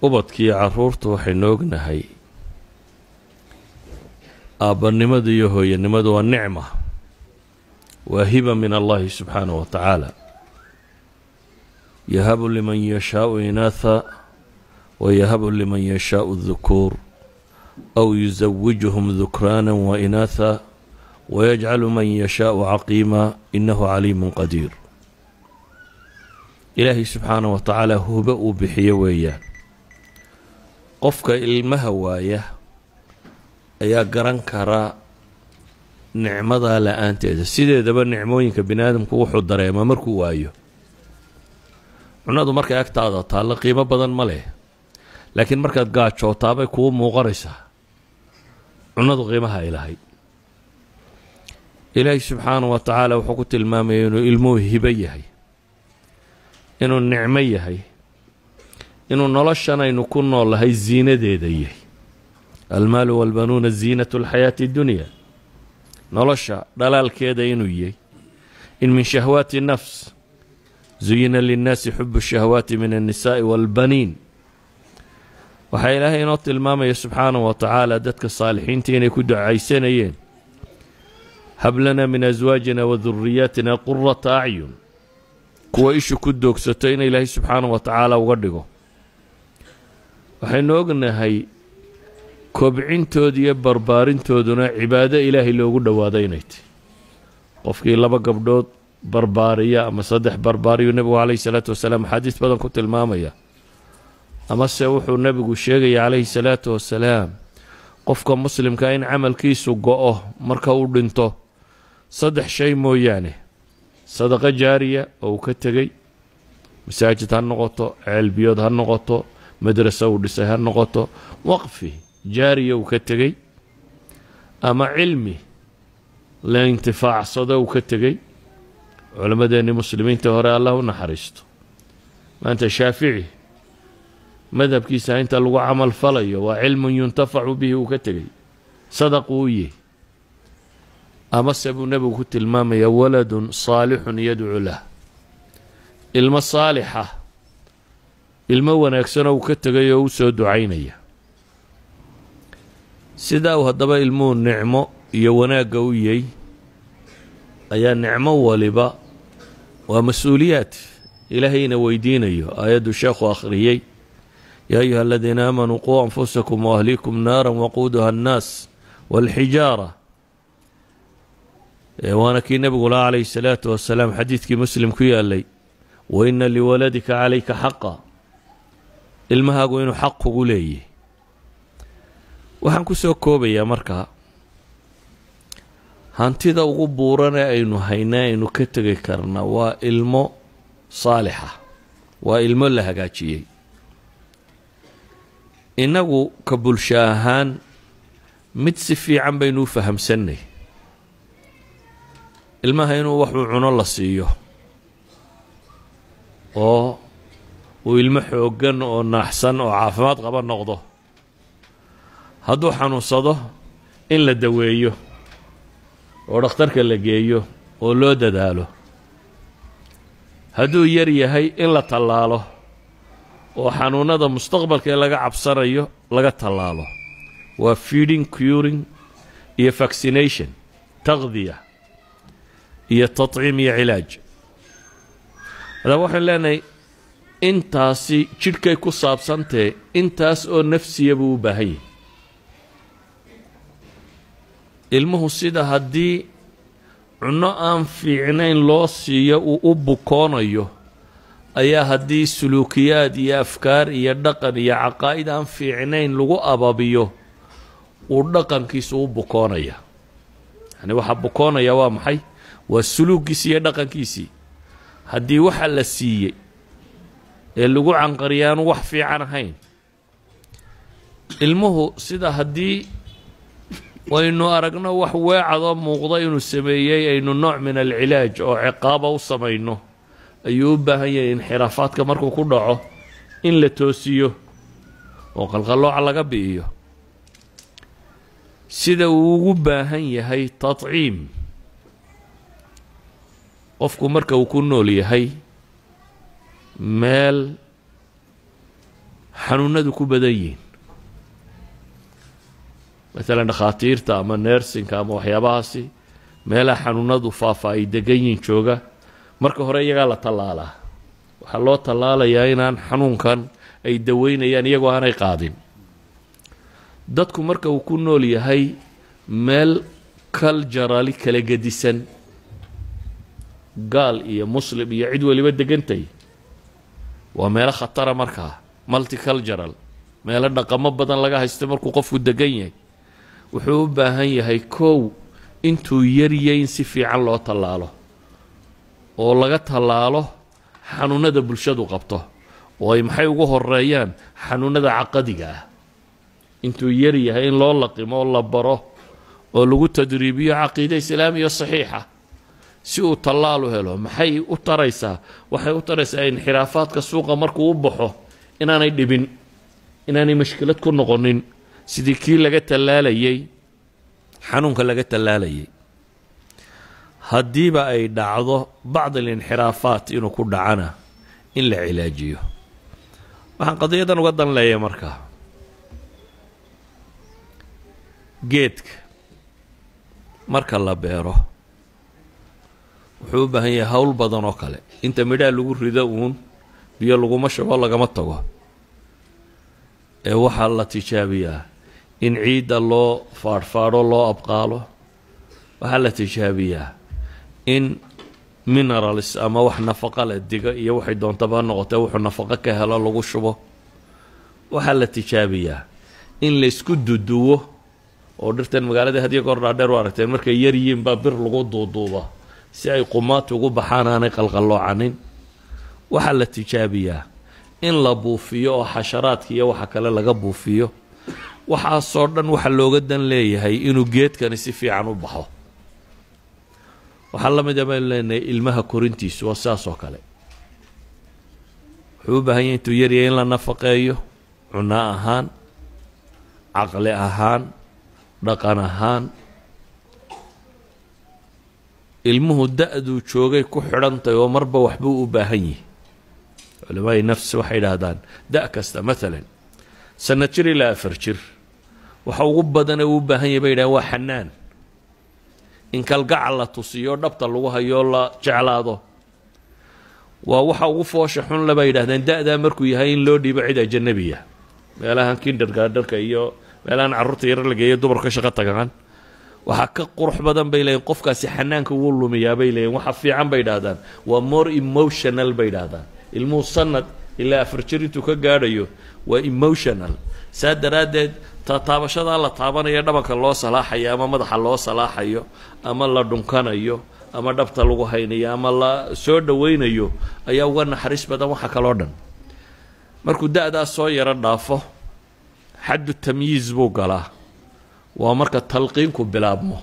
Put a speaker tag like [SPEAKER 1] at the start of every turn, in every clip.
[SPEAKER 1] ubadkiiyo caruurta waxaynu ognahay aabbanimadu iyo hooyanimadu waa nicma waa hiba min allahi subxaanaه wa tacaala yahabu liman yashaau inaatha wayahabu liman yashaau dukuur aw yusawijuhum dukraana wainaatha wayajcalu man yashaau caqiima inahu caliimu qadiir ilaahay subxaanah wa tacaala hubo uu bixiyo weeyaan qofka ilmaha waaya ayaa garan kara nicmadaa la-aanteeda sideedaba nicmooyinka bini aadamku wuxuu dareemaa markuu waayo cunadu markay agtaada taallo qiimo badan ma leh laakiin markaad gaajootaabay kuu muuqanaysaa cunadu qiimaha ay lahayd ilaahay subxaanah wa tacaala wuxuu ku tilmaamaya inuu ilmuhu hibo yahay inuu nicmo yahay inuu noloshan aynu ku noolahay ziinadeeda yahay almaalu walbanuuna ziinatu alxayaati اddunya nolosha dhalaalkeeda inuu yahay in min shahwaati nafs zuyina linnaasi xubu shahawaati min annisaai walbaniin waxaa ilaahay inoo tilmaamaya subxaanahu wa tacaala dadka saalixiinta inay ku ducaysanayeen hab lana min aswaajina wa duriyaatina qurata acyun kuwa ishu ku doogsato in ilaahay subxaanahu wa tacaala uga dhigo waxaynu ognahay kobcintooda iyo barbaarintooduna cibaado ilaahay loogu dhowaado inay tahy qofkii laba gabdhood barbaariya ama saddex barbaariyu nebigu calayhi salaatu wasalaam axaadiis badan ku tilmaamaya amase wuxuu nebigu sheegaya calayhi salaatu wasalaam qofka muslimka in camalkiisu go-o marka uu dhinto saddex shay mooyaane sadaqo jaariya oo uu ka tegey masaajid ha noqoto ceelbiyood ha noqoto madraso uu dhisay ha noqoto waqfi jaariya uu ka tegey ama cilmi la intifaacsado uu ka tegey culammadeenni muslimiinta hore allah u naxariisto maanta shaafici madhabkiisa inta lagu camal falayo waa cilmun yuntafacu bihi uu ka tegey sadaqu u yihi amase buu nebigu ku tilmaamaya waladun saalixun yadcu lah ilmo saalixa ilmo wanaagsanoo uu ka tegay oo u soo ducaynaya sidaa uu haddaba ilmuhu nicmo iyo wanaagga u yey ayaa nicmo waliba waa mas-uuliyaad ilaahayna weydiinayo aayaddu sheekhu akhriyey yaa ayuha aladiina aamanuu quu anfusakum waahlikum naara waquuduha annaas walxijaara waana kii nebigu laha calayhi salaatu wasalaam xadiidkii muslim ku yaalay wa ina liwaladika calayka xaqa ilmahaagu inuu xaq kugu leeyahy waxaan ku soo koobayaa markaa hantida ugu buuran ee aynu haynaa aynu ka tegi karna waa ilmo saalixa waa ilmo la hagaajiyey innagu ka bulsho ahaan mid si fiican baynu u fahamsannay ilmaha inuu waxuu cuno la siiyo oo uu ilmo xooggan oo naaxsan oo caafimaad qaba noqdo hadduu xanuunsado in la daweeyo oo dhakhtarka la geeyo oo loo dadaalo hadduu yar yahay in la tallaalo oo xanuunada mustaqbalka ee laga cabsanayo laga tallaalo waa feeding curing iyo vaccination taqdiya iyo taطciim iyo cilaaj haddaba waxaan leenahay intaasi jidhkay ku saabsantahe intaas oo nafsiya buu u baahan yahy ilmuhu sida haddii cunno aan fiicnayn loo siiyo uu u bukoonayo ayaa haddii suluukiyaad iyo afkaar iyo dhaqan iyo caqaa'id aan fiicnayn lagu ababiyo uu dhaqankiisu u bukoonaya yani waxaa bukoonaya waa maxay waa suluuggiisii iyo dhaqankiisii haddii waxa la siiyey ee lagu canqariya aanu wax fiican ahayn ilmuhu sida haddii waynu aragno wax weecadoo muuqda inuu sameeyey aynu nooc min alcilaaj oo ciqaaba u samayno ayuu u baahan yahay inxiraafaadka markuu ku dhaco in la toosiyo oo qalqallooca laga bi'iyo sida uu ugu baahan yahay tadciim qofku marka uu ku nool yahay meel xanuunadu ku badan yihiin maalan dhakhaatiirta ama neersinka ama waxyaabahaasi meelaha xanuunadu faafa ay degan yihiin jooga marka hore iyagaa la tallaalaa waxaa loo tallaalayaa inaan xanuunkan ay daweynayaan iyagoo aanay qaadin dadku marka uu ku nool yahay meel kaljarali kala gedisan gaal iyo muslim iyo cid weliba degantay waa meelo khatara markaa multicultural meelo dhaqamo badan laga haysto markuu qofku degan yahay wuxuu u baahan yahay kow intuu yarya in si fiican loo tallaalo oo laga tallaalo xanuunada bulshadu qabto oo ay maxay ugu horeeyaan xanuunada caqadiga ah intuu yar yahay in loo laqimo oo la baro oo lagu tadriibiyo caqiide islaamiya saxiixa si uu tallaal u helo maxay u taraysaa waxay u taraysaa inxiraafaadka suuqa markuu u baxo inaanay dhibin inaanay mashkilad ku noqonin sidii kii laga tallaalayay xanuunka laga tallaalayay haddiiba ay dhacdo bacd alinxiraafaat inuu ku dhacana in la cilaajiyo waxaan qadiyadan uga dan leeyahay markaa geedka marka la beero wuxuu u baahan yahay howl badan oo kale inta midhaha lagu rido uun biyo laguma shubo lagama tago ee waxaa la tijaabiyaa in ciidda loo faadhfaadho loo abqaalo waxaa la tijaabiyaa in minerals ama wax nafaqa la diga iyo waxay doontaba noqotee wuxuu nafaqo ka helo lagu shubo waxaa la tijaabiyaa in laysku duduwo oo dhirtan magaalada hadiya goor dhaadheer u aragteen markay yar yihiin baa bir lagu duuduuba si ay qumaati ugu baxaan aanay qalqalloocanin waxaa la tijaabiyaa in la buufiyo oo xasharaadka iyo waxa kale laga buufiyo waxaasoo dhan waxa looga dan leeyahay inuu geedkani si fiican u baxo waxaa la mid a baynu leenahay ilmaha korintiisu waa saas oo kale wuxuu u baahan yahay intuu yaryahay in la nafaqeeyo cunno ahaan caqli ahaan dhaqan ahaan ilmuhu da-duu joogay ku xidhantahy oo marba waxbuu u baahan yihi culamaai nafs waxay idhaahdaan da- kasta maalan sanad jir ilaa afar jir waxa ugu badane uu u baahan yahy bay yidhahdeen waa xanaan in kalgacal la tusiyo dhabta lagu hayoo la jeclaado waa waxa ugu foosha xun le bay yidhahdeen da-daa markuu yahay in loo dhiibo cid ajanabiya meelahan kindergaadharka iyo meelahan carruurta yaro la geeyo dumarka shaqo tagaan waxaa ka qurux badan bay leeyiin qofkaasi xanaanka wuu lumiyaa bay leeyiin waxa fiican bay idhahdaan waa more emotional bay idhahdaan ilmuhu sanad ilaa afar jir intuu ka gaadhayo waa emotional saa daraaddeed taataabashadaa la taabanaya dhabanka loo salaaxayo ama madaxa loo salaaxayo ama la dhunkanayo ama dhabta lagu haynayo ama la soo dhowaynayo ayaa uga naxariis badan waxa kaloo dhan markuu da-daas soo yaro dhaafo xaddu tamyiiz buu galaa waa marka talqiinku bilaabmo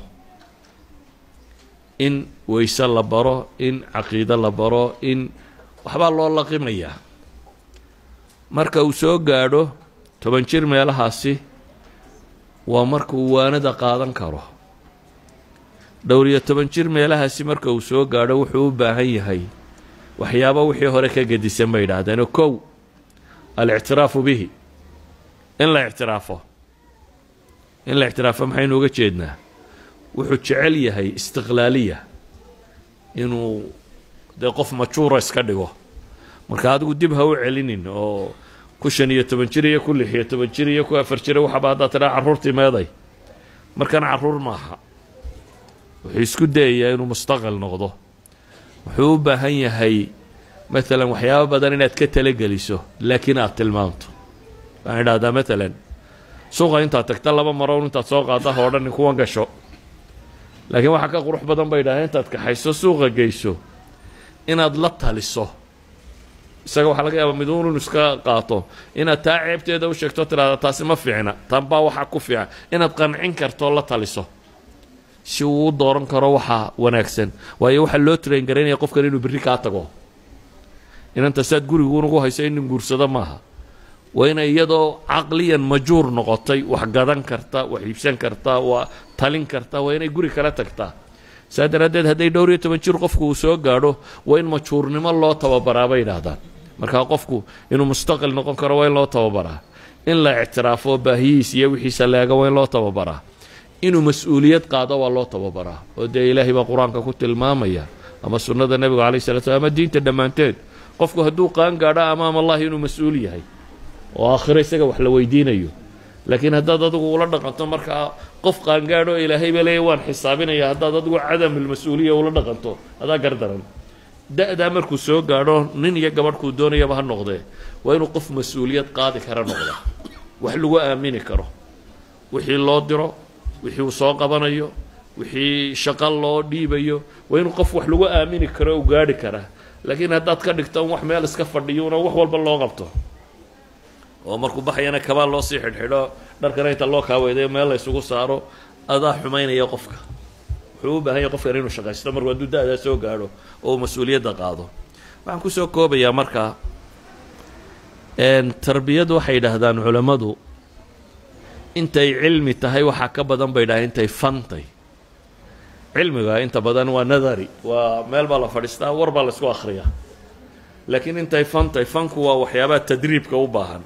[SPEAKER 1] in weyse la baro in caqiide la baro in waxbaa loo laqimayaa marka uu soo gaadho toban jir meelahaasi waa marka uu waanada qaadan karo dhowr-iyo toban jir meelahaasi marka uu soo gaadho wuxuu u baahan yahay waxyaaba wixii hore ka gedisan bay idhaahdeen oo kow alictiraafu bihi in la ictiraafo in la ictiraafo maxaynu uga jeednaa wuxuu jecel yahay istiqlaaliya inuu dee qof majuura iska dhigo marka adigu dib ha u celinin oo ku shan iyo toban jir iyo ku lix iyo toban jir iyo ku afar jira waxaba haddaad tidhaa carruurtii meeday markan carruur maaha wuxuu isku dayayaa inuu mustaqil noqdo wuxuu u baahan yahay maalan waxyaabo badan inaad ka talageliso laakiin aad tilmaamto waxaan idhahdaa maalan suuqa intaad tagta laba marown intaad soo qaada ha odhanin kuwan gasho laakiin waxaa ka qurux badan bay idhahdeen intaad kaxayso suuqa geyso inaad la taliso isaga waxaa laga yaabaa miduun inu iska qaato inaad taa ceebteeda u sheegto tidhahda taasi ma fiicna tan baa waxaa ku fiican inaad qancin karto la taliso si uu u dooran karo waxa wanaagsan waayo waxaa loo train garaynaya qofkan inuu berri kaa tago inanta saad guriguunugu hayso inin guursado maaha waa inay iyadoo caqliyan majuur noqotay wax gadan karta wax iibsan karta waa talin karta waa inay guri kala tagtaa saa daraaddeed hadday dhowr iyo toban jir qofku uu soo gaadho waa in majuurnimo loo tababaraa bay idhaahdaan markaa qofku inuu mustaqil noqon karo waa in loo tababaraa in la ictiraafo baahiyihiis iyo wixiisa leega waa in loo tababaraa inuu mas-uuliyad qaado waa loo tababaraa oo dee ilaahay baa qur-aanka ku tilmaamaya ama sunnada nebiga calay slat slam ama diinta dhammaanteed qofku hadduu qaan gaadho amaam allahi inuu mas-uul yahay oo aakhiro isaga wax la weydiinayo laakiin haddaad adigu ula dhaqanto markaa qof qaangaadho ilaahay baa leeya waan xisaabinaya haddaad adigu cadamulmas-uuliya ula dhaqanto adaa gardaran da-daa markuu soo gaadho nin iyo gabadhkuu doonayaba ha noqdee waa inuu qof mas-uuliyad qaadi kara noqda wax lagu aamini karo wixii loo diro wixii uu soo qabanayo wixii shaqo loo dhiibayo waa inuu qof wax lagu aamini karo u gaadhi karaa laakiin haddaad ka dhigto wax meel iska fadhiyuuna wax walba loo qabto oo markuu baxayana kabaa loo sii xidhxidho dharkana inta loo kaaweydayo meel la ysugu saaro adaa xumaynaya qofka wuxuu u baahan yahay qofkan inuu shaqaysto markuu hadduu da-daa soo gaadho oo uu mas-uuliyadda qaado waxaan kusoo koobayaa markaa tarbiyadu waxay yidhaahdaan culammadu intay cilmi tahay waxaa ka badan bay dhahay intay fantay cilmiga inta badan waa nadari waa meel baa la fadhiistaa war baa la isku akhriyaa laakiin intay fantay fanku waa waxyaabaha tadriibka u baahan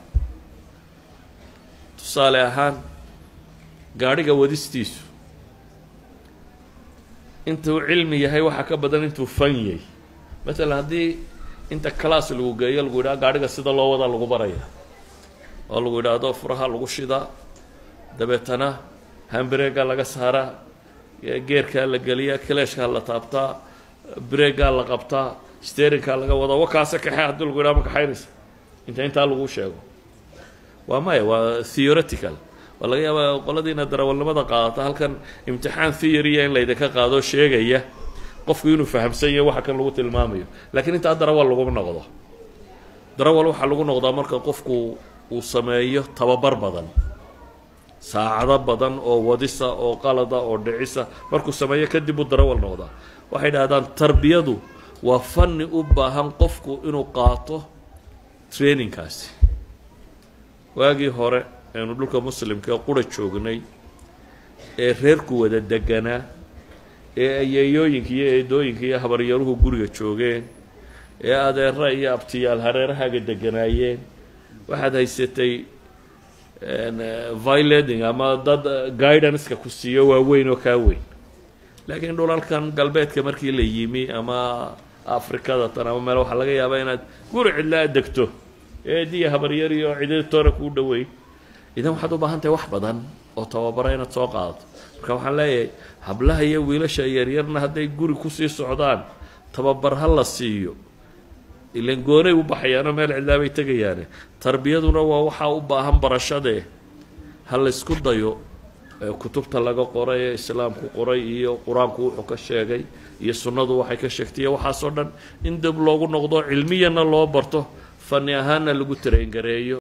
[SPEAKER 1] tusaale ahaan gaadhiga wadistiisu intuu cilmi yahay waxaa ka badan intuu fan yahay matalan haddii inta class lagu geeyo lagu yidhaha gaadhiga sida loo wadaa lagu baraya oo lagu yidhaahdo furaha lagu shidaa dabeetana hambareegaa laga saaraa geerkaa la geliyaa kaleeshkaa la taabtaa breegaa la qabtaa sterinkaa laga wadaa wakaase kaxe haddii lagu yidhaha ma kaxaynaysa inta intaa lagu sheego waa maya waa theoretical waa laga yaabaa qoladiina darawalnimada qaadata halkan imtixaan theory-a in laydinka qaado sheegaya qofku inuu fahamsan yahay waxa kan lagu tilmaamayo laakiin intaa darawal laguma noqdo darawal waxaa lagu noqdaa marka qofku uu sameeyo tababar badan saacado badan oo wadisa oo qalada oo dhicisa markuu sameeyo kadib uu darawal noqdaa waxay dhahdaan tarbiyadu waa fanni u baahan qofku inuu qaato trainingkaasi waagii hore aynu dhulka muslimka qura joognay ee reerku wada deganaa ee ayeeyooyinka iyo eedooyinka iyo habaryaruhu guriga joogeen ee adeera iyo abtiyaal hareerahaaga deganaayeen waxaad haysatay vileding ama dad guidanceka ku siiyo waaweyn oo kaa weyn laakiin dhulalkan galbeedka markii la yimi ama afrikada tan ama meel waxaa laga yaabaa inaad guri cidlaa degto eediya habaryari oo ciditoona kuu dhaweyn idan waxaad u baahan tahay wax badan oo tababara inaad soo qaadato marka waxaan leeyahay hablaha iyo wiilasha yaryarna hadday guri kusii socdaan tababar ha la siiyo ilan goonay u baxayaano meel cidlaabay tegayaane tarbiyaduna waa waxaa u baahan barashadee ha laysku dayo kutubta laga qoray ee islaamku qoray iyo qur-aanku wuxuu ka sheegay iyo sunnadu waxay ka sheegtay iyo waxaasoo dhan in dib loogu noqdo cilmiyana loo barto fani ahaanna lagu tarayngareeyo